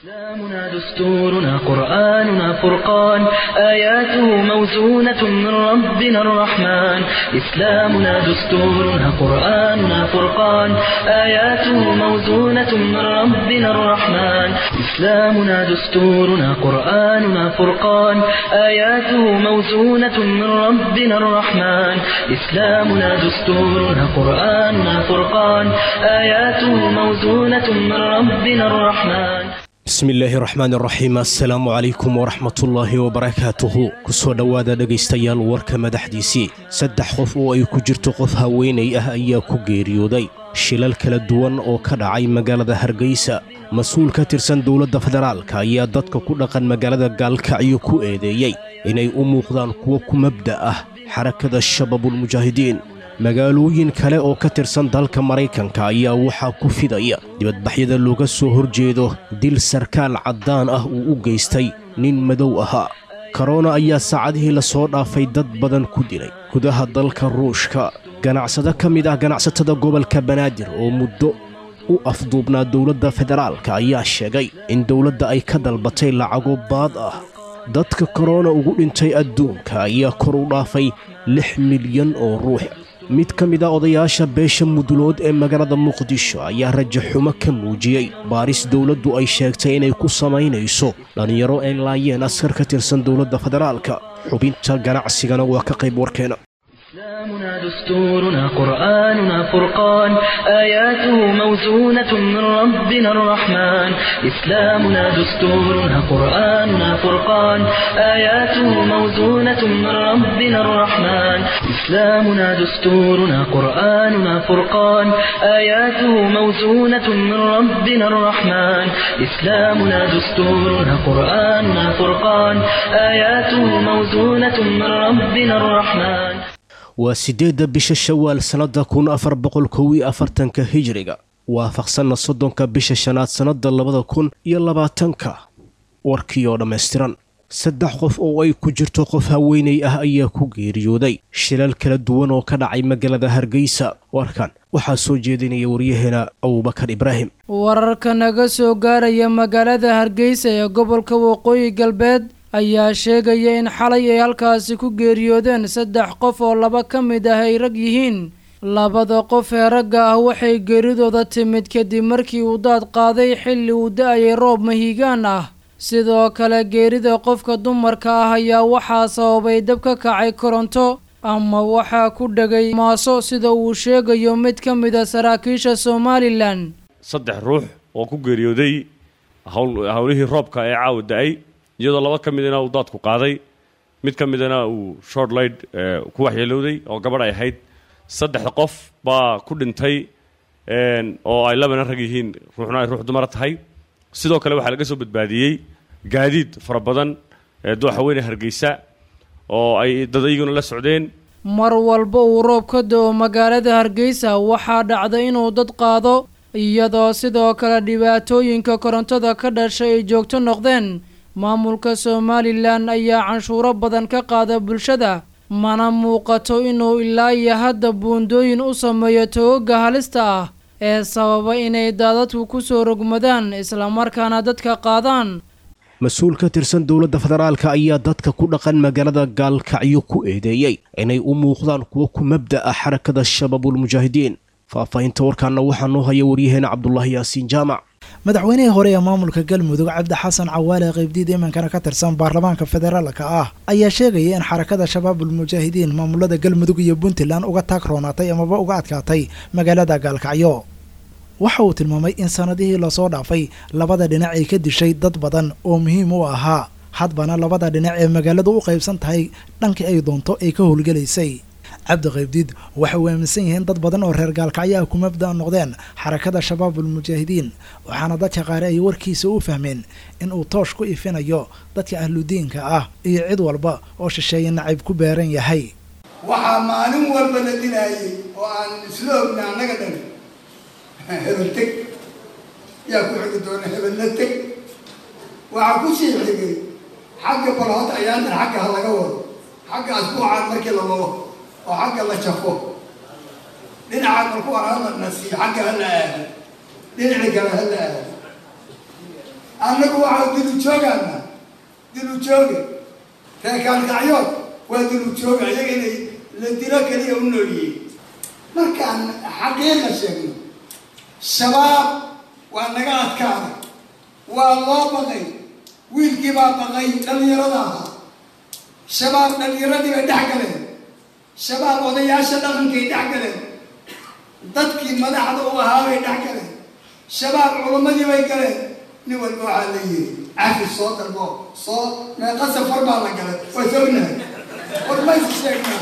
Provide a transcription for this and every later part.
إسلامنا دستورنا قرآننا فرقان آياته موزونة من ربنا الرحمن إسلامنا دستورنا قرآننا فرقان آياته موزونة من ربنا الرحمن إسلامنا دستورنا قرآننا فرقان آياته موزونة من ربنا الرحمن إسلامنا دستورنا قرآننا فرقان آياته موزونة من ربنا الرحمن bismillaahi raxmaan raxiim assalaamu calaykum waraxmatullaahi wabarakaatuhu kusoo dhowaada dhegaystayaal warka madaxdiisii saddex qof oo ay ku jirto qof haweenay ah ayaa ku geeriyooday shilal kala duwan oo ka dhacay magaalada hargeysa mas-uul ka tirsan dowladda federaalka ayaa dadka ku dhaqan magaalada gaalkacyo ku eedeeyey inay u muuqdaan kuwo ku mabda ah xarakada shabaabulmujaahidiin magaalooyin kale oo ka tirsan dalka maraykanka ayaa waxaa ku fidaya dibadbaxyada looga soo horjeedo dil sarkaal caddaan ah uu u geystay nin madow ahaa korona ayaa saacadihii la soo dhaafay dad badan ku dilay gudaha dalka ruushka ganacsado ka mid ah ganacsatada gobolka banaadir oo muddo u afduubnaa dowladda federaalka ayaa sheegay in dowladda ay ka dalbatay lacago baad ah dadka korona ugu dhintay adduunka ayaa kor u dhaafay lix milyan oo ruux mid ka mid a odayaasha beesha mudulood ee magaalada muqdisho ayaa raja xumo ka muujiyey baaris dowladdu ay sheegtay inay ku samaynayso dhallinyaro ay laayeen askar ka tirsan dowladda federaalka xubinta ganacsigana waa ka qayb warkeena إسلامنا دستورنا قرآننا فرقان آياته موزونة من ربنا الرحمن إسلامنا دستورنا قرآننا فرقان آياته موزونة من ربنا الرحمن إسلامنا دستورنا قرآننا فرقان آياته موزونة من ربنا الرحمن إسلامنا دستورنا قرآننا فرقان آياته موزونة من ربنا الرحمن waa siddeedda bisha shawaal sannadda kun afar boqol kow iyo afartanka hijiriga waafaqsanna soddonka bisha shanaad sannadda labada kun iyo labaatanka warkii oo dhammaystiran saddex qof oo ay ku jirto qof haweenay ah ayaa ku geeriyooday shilal kala duwan oo ka dhacay magaalada hargeysa warkan waxaa soo jeedinaya waryaheena abubakar ibraahim wararka naga soo gaaraya magaalada hargeysa ee gobolka waqooyi galbeed ayaa sheegaya in xalay ay halkaasi ku geeriyoodeen saddex qof oo laba ka mid ah ay rag yihiin labada qof ee ragga ah waxay geeridooda timid kadib markii uu daad qaaday xilli uu da-ayay roob mahiigaan ah sidoo kale geerida qofka dumarka ah ayaa waxaa sababay dab ka kacay koronto ama waxaa ku dhegay maaso sida uu sheegayo mid ka mid a saraakiisha somalilan saddex ruux oo ku geeriyooday howlihii roobka ee caawa da-ay iyadoo laba ka midana uu daadku qaaday mid ka midana uu short light ku waxyeelowday oo gabadh ay ahayd saddexda qof baa ku dhintay oo ay labana rag yihiin ruuxna ay ruux dumara tahay sidoo kale waxaa laga soo badbaadiyey gaadiid fara badan dooxaweyne hargeysa oo ay dad iyaguna la socdeen mar walba uu roob ka da-o magaalada hargeysa waxaa dhacda inuu dad qaado iyadoo sidoo kale dhibaatooyinka korontada ka dhashay ay joogto noqdeen maamulka somalilan ayaa canshuuro badan ka qaada bulshada mana muuqato inuu ilaa iyo hadda buundooyin u sameeyo togoga halista ah ee sababa inay daadadku ku soo rogmadaan islamarkaana dadka qaadaan mas-uul ka tirsan dowladda federaalka ayaa dadka ku dhaqan magaalada gaalkacyo ku eedeeyey inay u muuqdaan kuwo ku mabda ah xarakada shabaabulmujaahidiin faahfaahinta warkaana waxaa noo haya waryaheena cabdulaahi yaasiin jaamac madaxweynihii hore ee maamulka galmudug cabdi xasan cawaale qaybdiid imankana ka tirsan baarlamaanka federaalka ah ayaa sheegaya in xarakada shabaabulmujaahidiin maamulada galmudug iyo puntland uga taag roonaatay amaba uga adkaatay magaalada gaalkacyo waxa uu tilmaamay in sanadihii lasoo dhaafay labada dhinac ay ka dishay dad badan oo muhiim u ahaa hadbana labada dhinac ee magaaladu u qaybsan tahay dhankii ay doonto ay ka howlgelaysay cabdi qaybdiid waxay u aaminsan yihiin dad badan oo reer gaalkacyo ah ku mabda noqdeen xarakada shabaabulmujaahidiin waxaana dadka qaari ay warkiisa u fahmeen in uu toosh ku ifinayo dadka ahludiinka ah iyo cid walba oo shisheeye nacayb ku beeran yahay waxaa maalin walba la dilaayay oo aan isla ogna annaga dhan hebel teg yaa ku xigi doona hebelna teg waxaa ku sii xigay xagga balhood ayaantan xagga ha laga wado xagga asbuucaan markii la wado oo xagga la jafo dhinaca marku arada nasiyo xagga hala aado dhinaca kale hala aado annagu waxaa dilu joogaana dilu jooge reekaalkacyood waa dilu jooga iyaga inay la dilo keliya u noolyihiin markaan xaqiiqa sheegno shabaab waa naga adkaaday waa loo baqay wiilkii baa baqay dhallinyarada ahaa shabaab dhallinyaradii bay dhex galeen shabaab odayaasha dhaqankay dhex galeen dadkii madaxda u ahaa bay dhex galeen shabaab culammadii bay galeen nin walba waxaa la yiri cafi soo dalbo soo meeqa safar baa la galay waa sognahay war maysu sheegnaa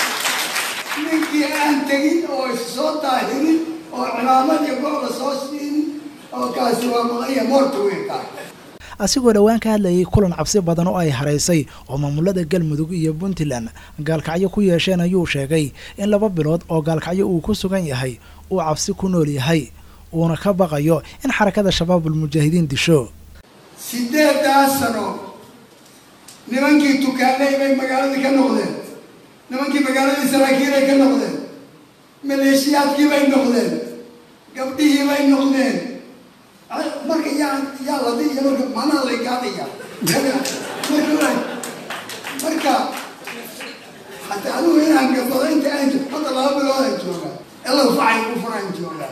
ninkii aan tegin oo soo daahirin oo cimaamad iyo go-la soo siinin oo kaasi waa maqaya moorta weynkaa asigoo dhowaan ka hadlayay kulan cabsi badan oo ay haraysay oo maamulada galmudug iyo puntland gaalkacyo ku yeesheen ayuu sheegay in laba bilood oo gaalkacyo uu ku sugan yahay uu cabsi ku nool yahay uuna ka baqayo in xarakada shabaabul mujaahidiin disho sideedaas sano nimankii tukaanay bay magaaladii ka noqdeen nimankii magaaladii saraakiilay ka noqdeen maleeshiyaadkii bay noqdeen gabdhihii bay noqdeen marka yaa yaa ladi iyo marka macnaha lay gaadaya marka marka hataa adigu inaan gabado inta aan hadda laba bilood aan joogaa elow facay ku furaan joogaa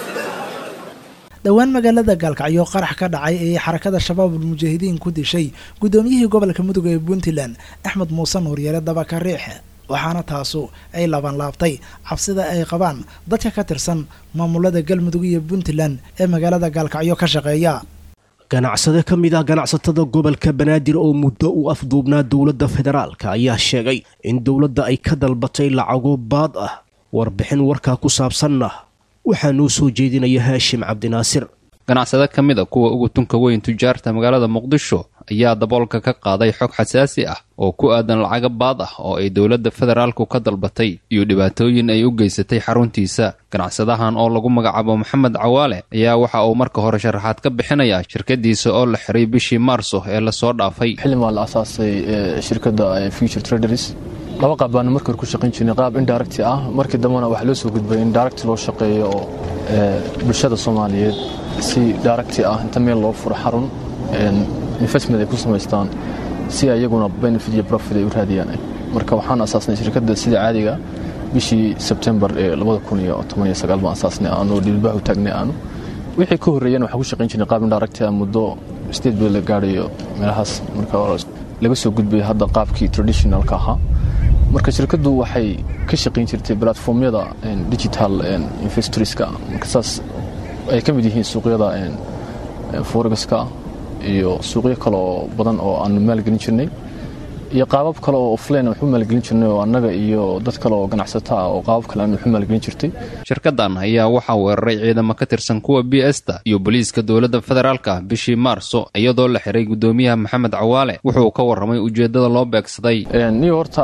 dhowaan magaalada gaalkacyo qarax ka dhacay ee xarakada shabaabul mujaahidiin ku dishay guddoomiyihii gobolka mudug ee puntland axmed muuse nuuryeele dabaka riixe waxaana taasu ay labanlaabtay cabsida ay qabaan dadka ka tirsan maamulada galmudug iyo puntland ee magaalada gaalkacyo ka shaqeeya ganacsade ka mid ah ganacsatada gobolka banaadir oo muddo u afduubnaa dowladda federaalka ayaa sheegay in dowladda ay ka dalbatay lacago baad ah warbixin warkaa ku saabsanna waxaa noo soo jeedinaya haashim cabdinaasir ganacsade ka mid a kuwa ugu tunka weyn tujaarta magaalada muqdisho ayaa daboolka ka qaaday xog xasaasi ah oo ku aadan lacaga baad ah oo ay dowladda federaalku ka dalbatay iyo dhibaatooyin ay u geysatay xaruntiisa ganacsadahan oo lagu magacaabo maxamed cawaale ayaa waxa uu marka hore sharaxaad ka bixinayaa shirkadiisa oo la xiray bishii maarso ee lasoo dhaafay xilin waa la asaasay shirkadda future traders laba qaab baanu markii hore ku shaqayn jirnay qaab indirect ah markii dambena waxaa loo soo gudbay in direct loo shaqeeyo oo bulshada soomaaliyeed si direct ah inta meel loo furo xarun investment ay ku samaystaan si ayaguna benefit iyo profit ay u raadiyaan marka waxaan asaasnay shirkadda sida caadiga bishii sebtembar ee baan asaasnay aanu dhilbaahu taagnay aanu wixii ka horreeyana waxaan ku shaqayn jirnay qaab indirect ah muddo state bill la gaadhayo meelahaas marka laga soo gudbay hadda qaabkii traditionalka ahaa marka shirkaddu waxay ka shaqayn jirtay platformyada digital investorska marka saas ay ka mid yihiin suuqyada foregaska iyo suuqyo kale oo badan oo aanu maalgelin jirnay iyo qaabab kale oo offline waxu maalgelin jirnay oo annaga iyo dad kale oo ganacsato ah oo qaabab kale aanu waxu maalgelin jirtay shirkadan ayaa waxaa weeraray ciidamo ka tirsan kuwa b sta iyo booliiska dowladda federaalka bishii maarso iyadoo la xiray guddoomiyaha maxamed cawaale wuxuu ka warramay ujeeddada loo beegsaday niyo horta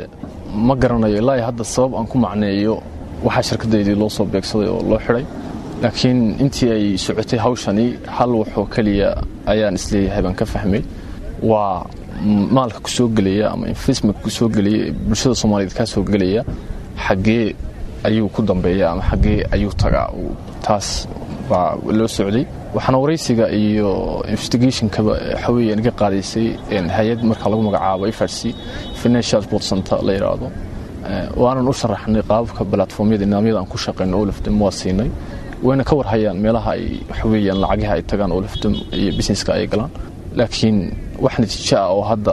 ma garanayo ilaa hadda sabab aan ku macneeyo waxaa shirkadaydii loo soo beegsaday oo loo xiday laakiin intii ay socotay hawshani hal waxoo keliya ayaan isleeyahay baan ka fahmay waa maalka ku soo gelaya ama investmentka ku soo gelaya bulshada soomaaliyeed kaa soo gelaya xaggee ayuu ku dambeeya ama xaggee ayuu tagaa taas baa loo socday waxaana waraysiga iyo investigationkaba waxaweeye naga qaadaysay hay-ad marka lagu magacaabo frc financial sport center la yidhaahdo waanan u sharaxnay qaababka balatformyada nidaamyada aan ku shaqayno olafdam waa siinay wayna ka warhayaan meelaha ay waxaweeyaan lacagaha ay tagaan olafdam iyo businesska ay galaan laakiin wax natiijo ah oo hadda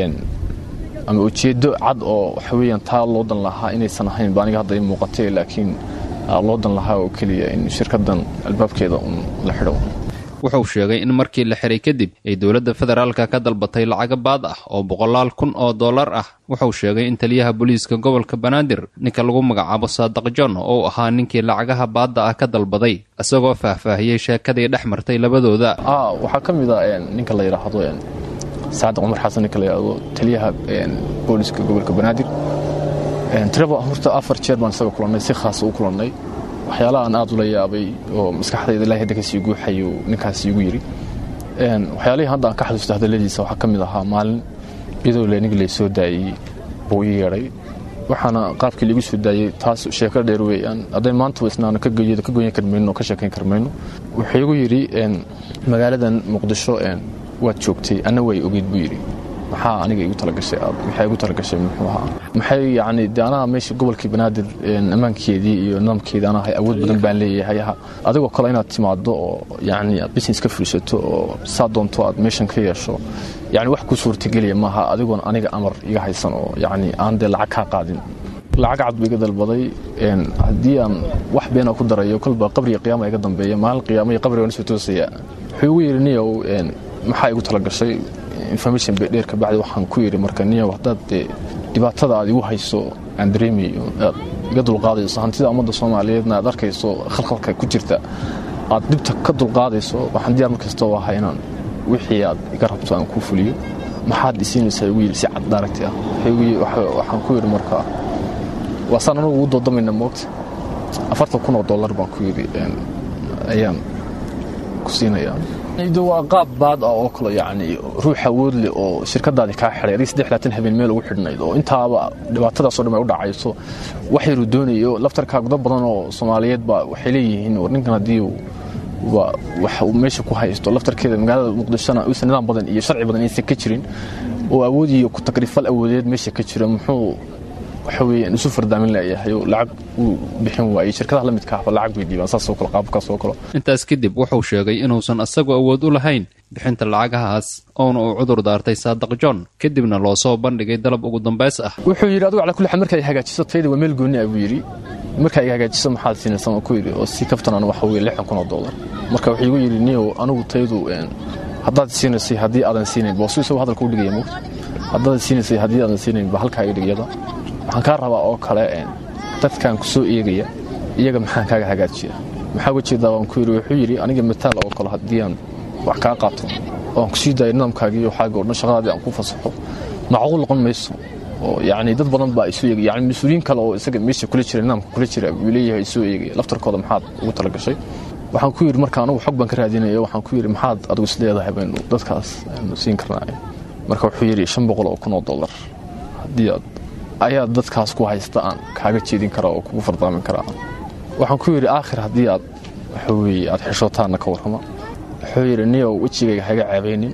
ama ujeeddo cad oo waxaweeyaan taa loo dan lahaa inaysan ahayn ba aniga hadda i muuqatay laakiin loo dan lahaa oo keliya in shirkaddan albaabkeeda un la xidho wuxuu sheegay in markii la xiray kadib ay dowladda federaalka ka dalbatay lacaga baad ah oo boqolaal kun oo dollar ah wuxuu sheegay in taliyaha booliiska gobolka banaadir ninka lagu magacaabo saadaq john oo ahaa ninkii lacagaha baadda ah ka dalbaday isagoo faahfaahiyey sheekadii dhex martay labadooda waxaa ka mid a ninka la yidhaahdo saadiq cumar xasan ninka la yidhaahdo taliyaha booliiska gobolka banaadir tiraba horta afar jeer baan isaga kulannay si khaasa u kulannay waxyaalahaan aad ula yaabay oo maskaxdayda ilahay hadda kasii guuxayo ninkaas iigu yidhi waxyaalihii hadda aan ka xasuusta hadalladiisa waxaa ka mid ahaa maalin iyadoo leenig lay soo daayey buu ii yeedhay waxaana qaabkii liigu soo daayey taas sheeko dheer weeyaan hadday maanta isnaana ka geeyada ka goyn karmayno ka sheekayn karmayno wuxuu igu yidhi magaaladan muqdisho waad joogtay anna way ogeyd buu yidhi maxaa aniga igu talagashay aad maxay igu talagashay muxuu ahaa maxay yacni dee anaha meesha gobolkii banaadir ammaankeedii iyo nidaamkeedii anahay awood badan baan leeyahay adigoo kale inaad timaado oo yacni aad business ka fulisato oo saa doonto aad meeshan ka yeesho yacni wax ku suurtagelaya maaha adigoon aniga amar iga haysan oo yacni aan dee lacag kaa qaadin lacag cad buu iga dalbaday haddii aan wax beena ku darayo kolba qabriga qiyaama iga dambeeya maalin qiyaama iyo qabriga soo toosaya wuxuu igu yidhi niyow maxaa igu talagashay information dheer kabacdi waxaan ku yidhi marka niyow haddaad dee dhibaatada aad igu hayso aan dareemayo aad iga dulqaadayso hantida ummadda soomaaliyeedna aad arkayso khalkhalka ku jirta aad dhibta ka dulqaadayso waxaan diyaar mar kastoo ahaa inaan wixii aad iga rabto aan kuu fuliyo maxaad isiinaysaa igu yidhi si cad daaragti ah waxaan ku yidhi marka waa saan anugu ugu doodamayna moogta afartan kun oo dollar baan ku yidhi ayaan ku siinayaa waa qaab baad ah oo kale yacni ruux awood leh oo shirkadaadii kaa xidhay adig saddex laatan habeen meel ugu xidhnayd oo intaaba dhibaatadaasoo dhan ay u dhacayso wax yaruu doonayo laftarkaa gudo badan oo soomaaliyeed baa waxay leeyihiin war ninkan haddii wax uu meesha ku haysto laftarkeeda magaalada muqdishona uusan nidaam badan iyo sharci badan aysan ka jirin oo awood iyo ku takrifal awoodeed meesha ka jira muxuu waxa weeyaan isu fardaamin leeyahay oo lacag uu bixin waayey shirkadaha la midka ahba lacag bay dhiibaan saasoo kale qaabkaas oo kale intaas kadib wuxuu sheegay inuusan isagu awood u lahayn bixinta lacagahaas oona uu cudur daartay saadaq john kadibna loo soo bandhigay dalab ugu dambays ah wuxuu yidhi adigu calaa kulli xaal marka ay hagaajiso tayada waa meel gooni ah buu yidhi marka ay hagaajiso maxaad siinaysan oo ku yidhi oo si kaftanan waxa weeye lixdan kun oo dollar marka wuxuu igu yidhi niyow anigu tayadu haddaad siinaysay haddii aadan siinayn boosu isagoo hadalka u dhigaya moogta haddaad siinaysay haddii aadan siinayn ba halkaa iga dhigayada waxaan kaa rabaa oo kale dadkan ku soo eegaya iyaga maxaan kaaga hagaajiya maxaa uga jeedaa waan ku yidhi wuxuu yidhi aniga mataal oo kale haddii aan wax kaa qaato oo aan ku sii daayo nidaamkaagii iyo xaaga o dhan shaqadaadii aan ku fasaxo macquul noqon mayso oo yacni dad badan baa isu eegaya yacni mas-uuliyiin kale oo isaga meesha kula jira nidaamka kula jira buu leeyahay isoo eegaya laftarkooda maxaad ugu talagashay waxaan ku yidhi marka anugu xog baan ka raadinaya waxaan ku yidhi maxaad adigu isleedahay baynu dadkaas aynu siin karnaa marka wuxuu yidhi shan boqol oo kun oo dollar haddii aad ayaa dadkaas ku haysta aan kaaga jeedin karaa oo kugu fardaamin karaa waxaan ku yidhi aakhir haddii aad waxa weeye aad xishootaanna ka warrama wuxuu yidhi niyow wejigayga haga caabaynin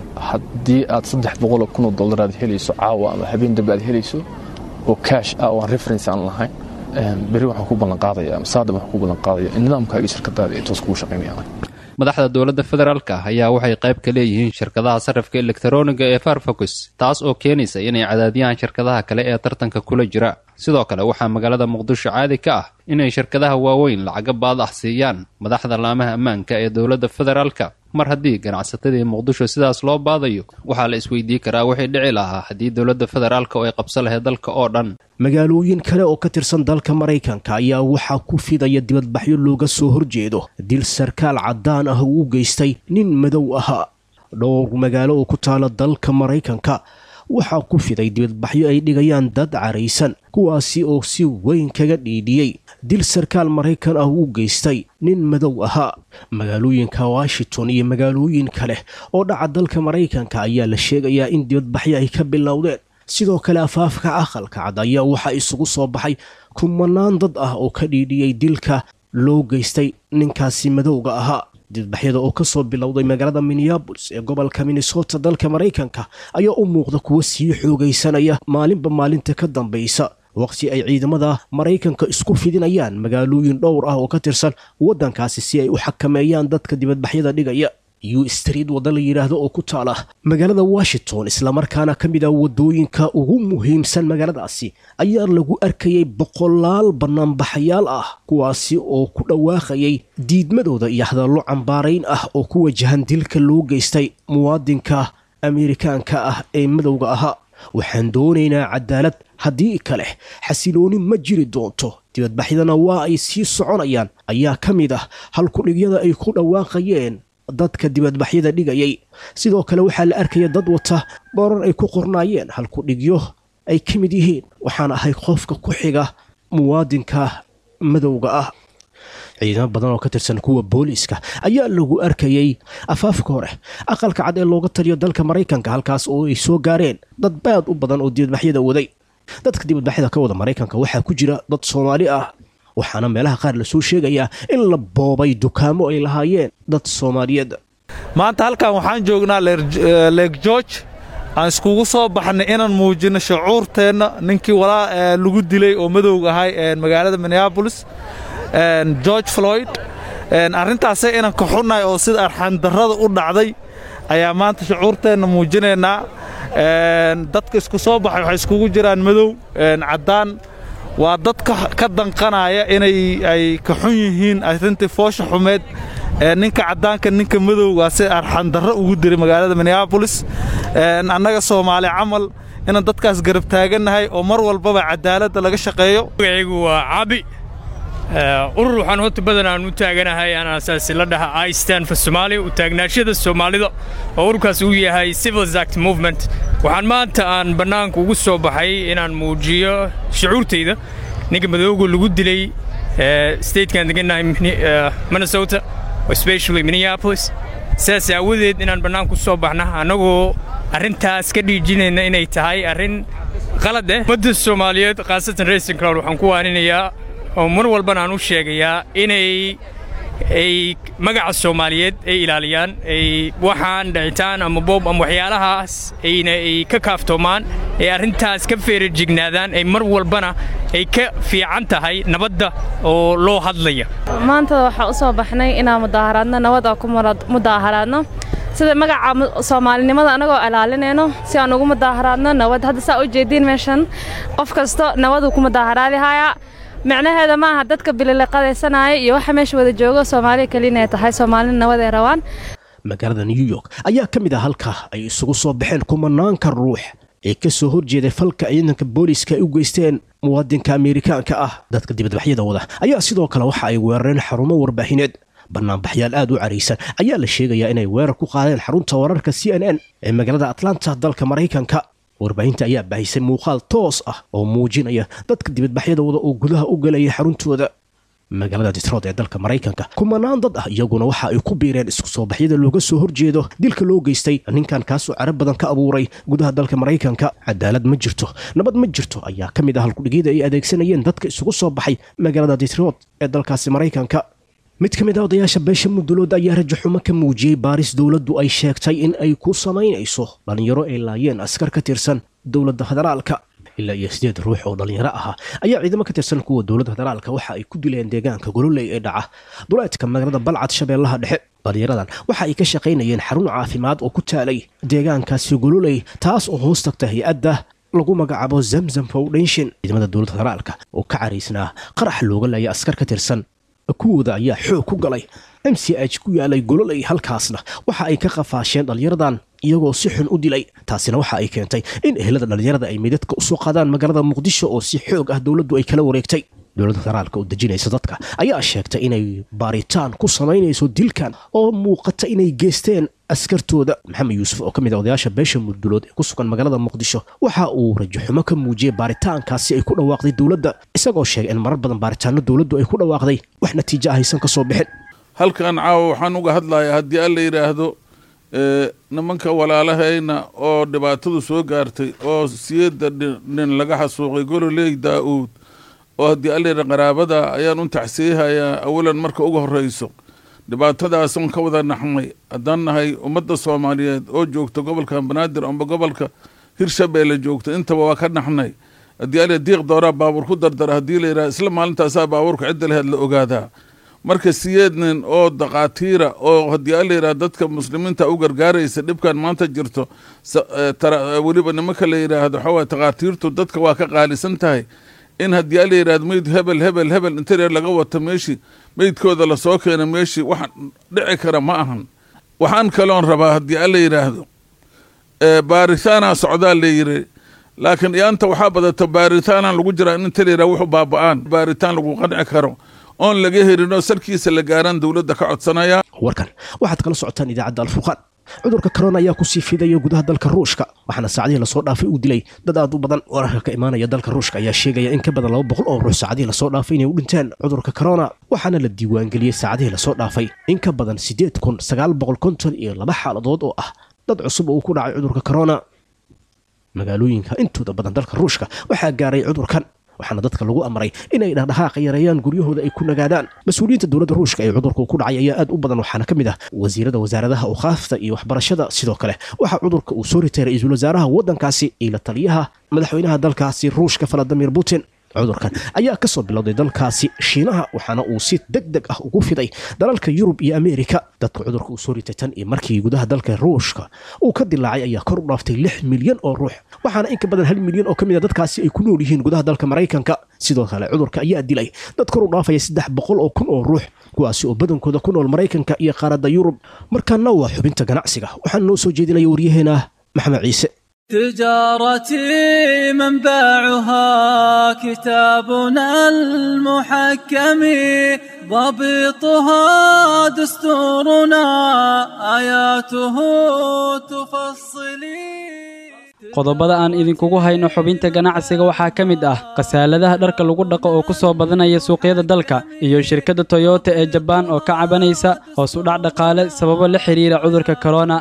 haddii aad saddex boqoloo kunoo dollar aad helayso caawa ama habeen dambe aad helayso oo kaash ah oo aan reference aan lahayn beri waxaan ku ballanqaadaya ama saadam waxaan ku ballanqaadaya in nidaamkaaga shirkadaada ay toos kugu shaqaynayaan madaxda dowladda federaalka ayaa waxay qayb ka leeyihiin shirkadaha sarrifka elektaroniga ee farfocus taas oo keenaysa inay cadaadiyaan shirkadaha kale ee tartanka kula jira sidoo kale waxaa magaalada muqdisho caadi ka ah inay shirkadaha waaweyn lacaga baad ah siiyaan madaxda laamaha ammaanka ee dowladda federaalka mar haddii ganacsatadii muqdisho sidaas loo baadayo waxaa la isweydii karaa wixii dhici lahaa haddii dowladda federaalka oo ay qabso lahayd dalka oo dhan magaalooyin kale oo ka tirsan dalka maraykanka ayaa waxaa ku fidaya dibadbaxyo looga soo horjeedo dil sarkaal caddaan ah uu u geystay nin madow ahaa dhowr magaalo oo ku taala dalka maraykanka waxaa ku fiday dibadbaxyo ay dhigayaan dad caraysan kuwaasi oo si weyn kaga dhiidhiyey dil sarkaal maraykan ah uu geystay nin madow ahaa magaalooyinka washington iyo magaalooyin kale oo dhaca dalka maraykanka ayaa la sheegayaa in dibadbaxyo ay ka bilowdeen sidoo kale afaafka aqalka cad ayaa waxaa isugu soo baxay kumanaan dad ah oo ka dhiidhiyey dilka loo geystay ninkaasi madowga ahaa dibadbaxyada oo kasoo bilowday magaalada minneabolis ee gobolka minnesota dalka maraykanka ayaa u muuqda kuwa sii xoogaysanaya maalinba maalinta ka dambaysa waqti ay ciidamada maraykanka isku fidinayaan magaalooyin dhowr ah oo ka tirsan waddankaasi si ay u xakameeyaan dadka dibadbaxyada dhigaya u street wadda la yidhaahdo oo ku taala magaalada washington islamarkaana ka mid ah waddooyinka ugu muhiimsan magaaladaasi ayaa lagu arkayay boqolaal bannaanbaxayaal ah kuwaasi oo ku dhawaaqayay diidmadooda iyo hadallo cambaarayn ah oo ku wajahan dilka loo geystay muwaadinka ameerikaanka ah ee madowga ahaa waxaan doonaynaa cadaalad haddii kale xasilooni ma jiri doonto dibadbaxyadana waa ay sii soconayaan ayaa ka mid ah halkudhigyada ay ku dhawaaqayeen dadka dibadbaxyada dhigayay sidoo kale waxaa la arkaya dad wata boorar ay ku qornaayeen halkudhigyo ay ka mid yihiin waxaan ahay qofka ku xiga muwaadinka madowga ah ciidamo badan oo ka tirsan kuwa booliiska ayaa lagu arkayay afaafka hore aqalka cad ee looga taliyo dalka maraykanka halkaas oo ay soo gaareen dad baad u badan oo dibadbaxyada waday dadka dibadbaxyada ka wada maraykanka waxaa ku jira dad soomaali ah waxaana meelaha qaar lasoo sheegayaa in la boobay dukaamo ay lahaayeen dad soomaaliyeed maanta halkan waxaan joognaa leeg george aan iskugu soo baxnay inaan muujino shucuurteenna ninkii walaa lagu dilay oo madowga ahay magaalada minneabolis george floyd arrintaasay inaan ka xunnahay oo sida arxandarrada u dhacday ayaa maanta shucuurteenna muujinaynaa dadka isku soo baxay waxay iskugu jiraan madow caddaan waa dad ka danqanaya inay ay ka xun yihiin arrintii foosha xumeed ninka caddaanka ninka madowga si arxandarro ugu diray magaalada minneabolis annaga soomaali camal inaan dadkaas garab taagannahay oo mar walbaba cadaaladda laga shaqeeyo magacaygu waa cabi urur waxaan horta badan aan u taaganahay aan asaasi la dhaha istan for somalia u taagnaashada soomaalida oo ururkaas uu yahay civils act movement waxaan maanta aan bannaanka ugu soo baxay inaan muujiyo shucuurtayda ninka madooga lagu dilay statekan degannahay minnesota especially minneapolis sidaas aawadeed inaan bannaanka u soo baxna annagoo arrintaas ka dhiijinayna inay tahay arrin qalad eh ummadda soomaaliyeed khaasatan racing cloud waxaan ku waaninayaa oo mar walbana aan u sheegayaa inay ay magaca soomaaliyeed ay ilaaliyaan ay waxaan dhicitaan ama boob ama waxyaalahaas ayna ay ka kaaftoomaan ay arrintaas ka feerajignaadaan ay mar walbana ay ka fiican tahay nabadda oo loo hadlaya maanta waxaa u soo baxnay inaan mudaaharaadno nabad oo ku mudaaharaadno sida magaca soomaalinimada annagoo ilaalinayno si aan ugu mudaaharaadno nabad hadda saa u jeediin meeshan qof kasto nabaduu ku mudaaharaadihayaa micnaheeda ma aha dadka bililiqadaysanaya iyo waxa meesha wada joogo soomaaliya keliya inay tahay soomaalina nabad ay rabaan magaalada new york ayaa ka mid ah halka ay isugu soo baxeen kumanaanka ruux ee ka soo horjeeday falka ciidanka booliiska ay u geysteen muwaadinka ameerikaanka ah dadka dibadbaxyada wada ayaa sidoo kale waxa ay weerareen xarumo warbaahineed banaanbaxyaal aad u caraysan ayaa la sheegayaa inay weerar ku qaadeen xarunta wararka c n n ee magaalada atlanta dalka maraykanka warbaahinta ayaa baahisay muuqaal toos ah oo muujinaya dadka dibadbaxyada wada oo gudaha u galaya xaruntooda magaalada detrood ee dalka maraykanka kumanaan dad ah iyaguna waxa ay ku biireen isku soo baxyada looga soo horjeedo dilka loo geystay ninkan kaasoo carab badan ka abuuray gudaha dalka maraykanka cadaalad ma jirto nabad ma jirto ayaa ka mid ah halkudhigyada ay adeegsanayeen dadka isugu soo baxay magaalada detrood ee dalkaasi maraykanka mid ka mid ah odayaasha beesha mudulood ayaa rajaxumo ka muujiyey baaris dowladdu ay sheegtay in ay ku samaynayso dhallinyaro ay laayeen askar ka tirsan dowladda federaalka ilaa iyo sideed ruux oo dhallinyaro ahaa ayaa ciidamo ka tirsan kuwa dowladda federaalka waxa ay ku dileen deegaanka gololey ee dhaca duleedka magaalada balcad shabeellaha dhexe dhallinyaradan waxa ay ka shaqaynayeen xarun caafimaad oo ku taalay deegaankaasi gololey taas oo hoos tagta hay-adda lagu magacaabo zamzam foundation ciidamada dowladda federaalka oo ka caraysnaa qarax looga laaya askar ka tirsan kuwooda ayaa xoog ku galay m c h ku yaalay gololay halkaasna waxa ay ka qafaasheen dhallinyaradan iyagoo si xun u dilay taasina waxa ay keentay in ehelada dhallinyarada ay meydadka usoo qaadaan magaalada muqdisho oo si xoog ah dowladdu ay kala wareegtay dowladda federaalka oo dejinaysa dadka ayaa sheegtay inay baaritaan ku samaynayso dilkan oo muuqata inay geysteen askartooda maxamed yuusuf oo ka mid a odayaasha beesha murdulood ee ku sugan magaalada muqdisho waxa uu rajaxumo ka muujiyey baaritaankaasi ay ku dhawaaqday dowladda isagoo sheegay in marar badan baaritaano dowladdu ay ku dhawaaqday wax natiijo ah aysan ka soo bixin halkan caawa waxaan uga hadlayaa haddii alla yidhaahdo nimanka walaalahayna oo dhibaatadu soo gaartay oo siyada nin laga xasuuqay gololey daa-uud oo haddii alla yidha qaraabada ayaan u tacsiihayaa awalan marka uga horreyso dhibaatadaasoon ka wada naxnay haddaan nahay ummadda soomaaliyeed oo joogta gobolka banaadir amba gobolka hirshabeelle joogta intaba waa ka naxnay haddii ala diiq dooraa baabuur ku dardara haddii la yidhaha isla maalintaasaa baabuurka cidda laheed la ogaadaa marka siyeed nin oo dakaatiira oo haddii ala yidhaha dadka muslimiinta u gargaaraysa dhibkan maanta jirto weliba nimanka la yidhaahdo waxawaa dakaatiirtu dadka waa ka qaalisan tahay in haddii ala yidhahdo meyd hebel hebel hebel intareer laga wato meeshii meydkooda lasoo keena meeshii wax dhici kara ma ahan waxaan kaloon rabaa haddii alla yidhaahdo baaritaanaa socdaa la yiri laakiin iyaanta waxaa badato baaritaanaan lagu jiraa in inta la yidhaha wuxuu baaba-aan baaritaan lagu qanci karo oon laga helinoo salkiisa la gaaraan dowladda ka codsanaya warkan waxaad kala socotaan idaacadda alfurqaan cudurka korona ayaa kusii fidaya gudaha dalka ruushka waxaana saacadihii lasoo dhaafay uu dilay dad aad u badan wararka ka imaanaya dalka ruushka ayaa sheegaya in ka badan laba boqol oo ruux saacadihii lasoo dhaafay inay u dhinteen cudurka korona waxaana la diiwaangeliyey saacadihii lasoo dhaafay in ka badan siddeed kun sagaal boqol konton iyo laba xaaladood oo ah dad cusub oo uu ku dhacay cudurka korona magaalooyinka intooda badan dalka ruushka waxaa gaaray cudurkan waxaana dadka lagu amray inay dhaqdhaqaaqa yareeyaan guryahooda ay ku nagaadaan mas-uuliyiinta dowladda ruushka ee cudurku ku dhacay ayaa aad u badan waxaana ka mid ah wasiirada wasaaradaha awqaafta iyo waxbarashada sidoo kale waxaa cudurka uu soo ritay ra-iisul wasaaraha waddankaasi iyo la taliyaha madaxweynaha dalkaasi ruushka valadimir putin cudurkan ayaa ka soo bilowday dalkaasi shiinaha waxaana uu si deg deg ah ugu fiday dalalka yurub iyo ameerika dadka cudurka uu soo ritay tan iyo markii gudaha dalka ruushka uu ka dilaacay ayaa kor u dhaaftay lix milyan oo ruux waxaana in ka badan hal milyan oo ka mid a dadkaasi ay ku nool yihiin gudaha dalka maraykanka sidoo kale cudurka ayaa dilay dad kor u dhaafaya saddex boqol oo kun oo ruux kuwaasi oo badankooda ku nool maraykanka iyo qaaradda yurub markaana waa xubinta ganacsiga waxaana noo soo jeedinaya waryaheena maxamed ciise تجارتي منبعها كتابنا المحكم ضبطها دستورنا آياته تفصلي qodobada aan idinkugu hayno xubinta ganacsiga waxaa ka mid ah khasaaladaha dharka lagu dhaqo oo ku soo badanaya suuqyada dalka iyo shirkadda toyota ee jabaan oo ka cabanaysa hoos u dhac dhaqaale sababo la xidhiira cudurka korona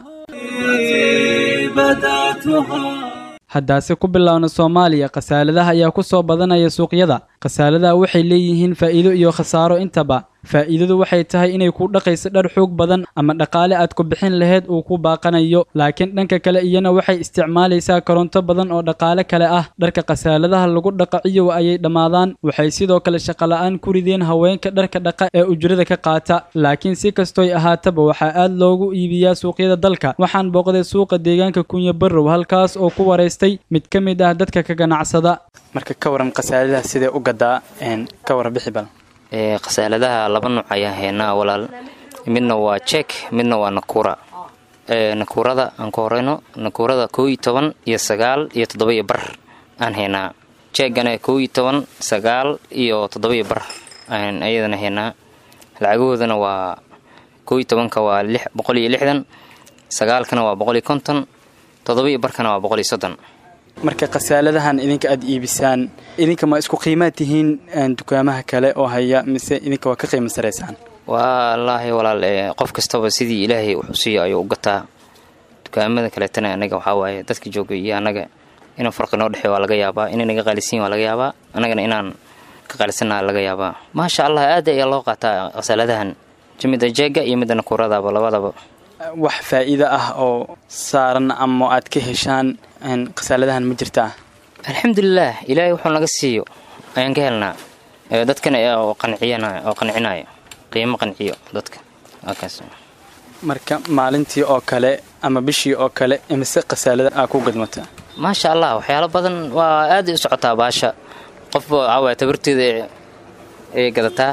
haddaase ku bilowna soomaaliya khasaaladaha ayaa ku soo badanaya suuqyada khasaaladaha waxay leeyihiin faa'iido iyo khasaaro intaba faa'iidadu waxay tahay inay ku dhaqayso dhar xoog badan ama dhaqaale aad ku bixin lahayd uu ku baaqanayo laakiin dhanka kale iyana waxay isticmaalaysaa koronto badan oo dhaqaale kale ah dharka khasaaladaha lagu dhaqa ciyow ayay dhammaadaan waxay sidoo kale shaqola'aan ku rideen haweenka dharka dhaqa ee ujrada ka qaata laakiin si kastoy ahaataba waxaa aad loogu iibiyaa suuqyada dalka waxaan booqday suuqa deegaanka kunya barrow halkaas oo ku waraystay mid ka mid ah dadka ka ganacsada marka ka waran khasaaladaha sidee u gadaa ka waran bixi bal khasaaladaha laba nuuc ayaan haynaa walaal midna waa jek midna waa nakuura nakuurada aan ku horeyno nakuurada koo iyo toban iyo sagaal iyo toddoba-iyo bar aan haynaa jeegana koo iyo toban sagaal iyo toddoba-iyo bar aan ayadana haynaa lacagahoodana waa koo iyo tobanka waa boqol iyo lixdan sagaalkana waa boqol iyo konton toddoba-iyo barkana waa boqol iyo soddon marka khasaaladahan idinka aad iibisaan idinka ma isku qiimaad tihiin dukaamaha kale oo haya mise idinka waa ka qiimo saraysaan wallaahi walaal qof kastaba sidii ilaahay wuxuu siiyo ayuu u gataa dukaamada kaleetana anaga waxaa waaye dadka jooga iyo annaga inuu farqi noo dhexey waa laga yaabaa inay naga qaalisiin waa laga yaabaa annagana inaan ka qaalisannaha laga yaabaa maasha allah aad ayaa loo qaataa khasaaladahan midda jeega iyo midda nakuuradaba labadaba wax faa'iido ah oo saaran ama aad ka heshaan khasaaladahan ma jirtaa alxamdulilaah ilaahay wuxuu naga siiyo ayaan ka helnaa dadkana oo qancinaya qiimo qanciyo dadka waakaas marka maalintii oo kale ama bishii oo kale imise khasaalada aa ku gadmata maasha allah waxyaalo badan waa aaday u socotaa baasha qofba waxaawaya tabarteeda ay gadataa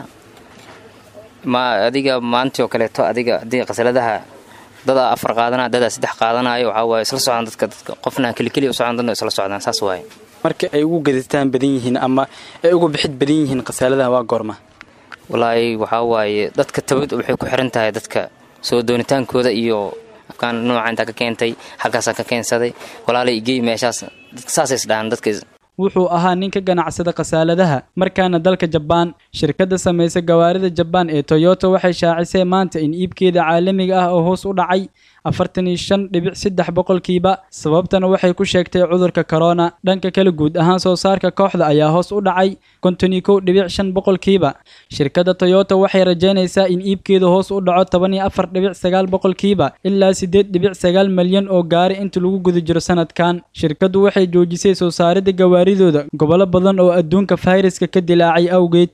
ma adiga maalintii oo kaleeto adiga haddii khasaaladaha dadaa afar qaadanaya dadaa saddex qaadanayo waxaa waaye isla socdaan dadka dadka qofna kelikeliya u socdaan dadna isla socdaan saas waaye marka ay ugu gadataan badan yihiin ama ay ugu bixid badan yihiin khasaaladaha waa goorma walaahi waxaa waaye dadka tabad waxay ku xiran tahay dadka soo doonitaankooda iyo afkaan nooca intaa ka keentay halkaasaan ka keensaday walaalay igey meeshaas dadka saasay isdhahaan dadka wuxuu ahaa nin ka ganacsada khasaaladaha markaana dalka jabaan shirkadda samaysa gawaarida jabaan ee toyota waxay shaacisay maanta in iibkeeda caalamiga ah oo hoos u dhacay afartan iyo shan dhibic saddex boqolkiiba sababtana waxay ku sheegtay cudurka korona dhanka kale guud ahaan soo saarka kooxda ayaa hoos u dhacay konton iyo kow dhibic shan boqolkiiba shirkadda toyota waxay rajaynaysaa in iibkeeda hoos u dhaco toban iyo afar dhibic sagaal boqolkiiba ilaa siddeed dhibic sagaal malyan oo gaari inta lagu guda jiro sanadkan shirkaddu waxay joojisay soo saaridda gawaaridooda gobollo badan oo adduunka fayraska ka dilaacay awgeed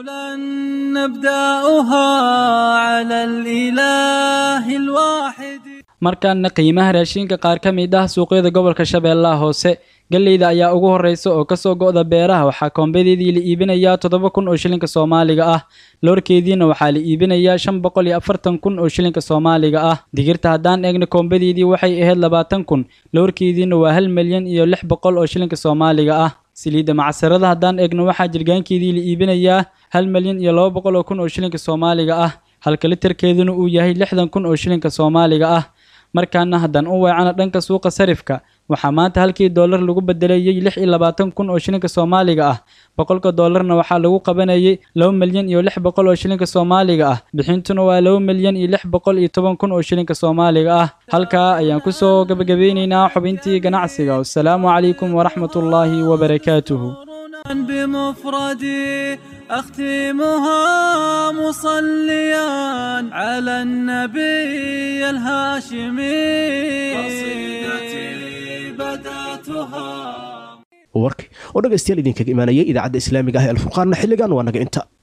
نبدأها على الإله الواحد markaana qiimaha raashinka qaar ka mid ah suuqyada gobolka shabeellaha hoose galleyda ayaa ugu horreysa oo kasoo go'da beeraha waxaa koombadeedii la iibinayaa toddoba kun oo shilinka soomaaliga ah loorkeediina waxaa la iibinayaa shan boqol iyo afartan kun oo shilinka soomaaliga ah digirta haddaan eegna koombadeedii waxay ahayd labaatan kun loorkeediina waa hal milyan iyo lix boqol oo shilinka soomaaliga ah saliidda macsarada haddaan eegno waxaa jirgaankeedii la iibinayaa hal milyan iyo laba boqol oo kun oo shilinka soomaaliga ah halka litarkeeduna uu yahay lixdan kun oo shilinka soomaaliga ah markaana haddaan u weecano dhanka suuqa sarifka waxaa maanta halkii doolar lagu bedelayey lix iyo labaatan kun oo shilinka soomaaliga ah boqolka doolarna waxaa lagu qabanayay laba milyan iyo lix boqol oo shilinka soomaaliga ah bixintuna waa laba milyan iyo lix boqol iyo toban kun oo shilinka soomaaliga ah halkaa ayaan kusoo gabagabeyneynaa xubintii ganacsiga wasalaamu calaykum waraxmatullaahi wabarakaatuhu بمفردي أختمها مصليا على النبي الهاشمي قصيدتي بدأتها warki oo dhegaystayaal idinkaga imaanayay idaacadda islaamiga ah ee alfurqaanna xilligan waa naga inta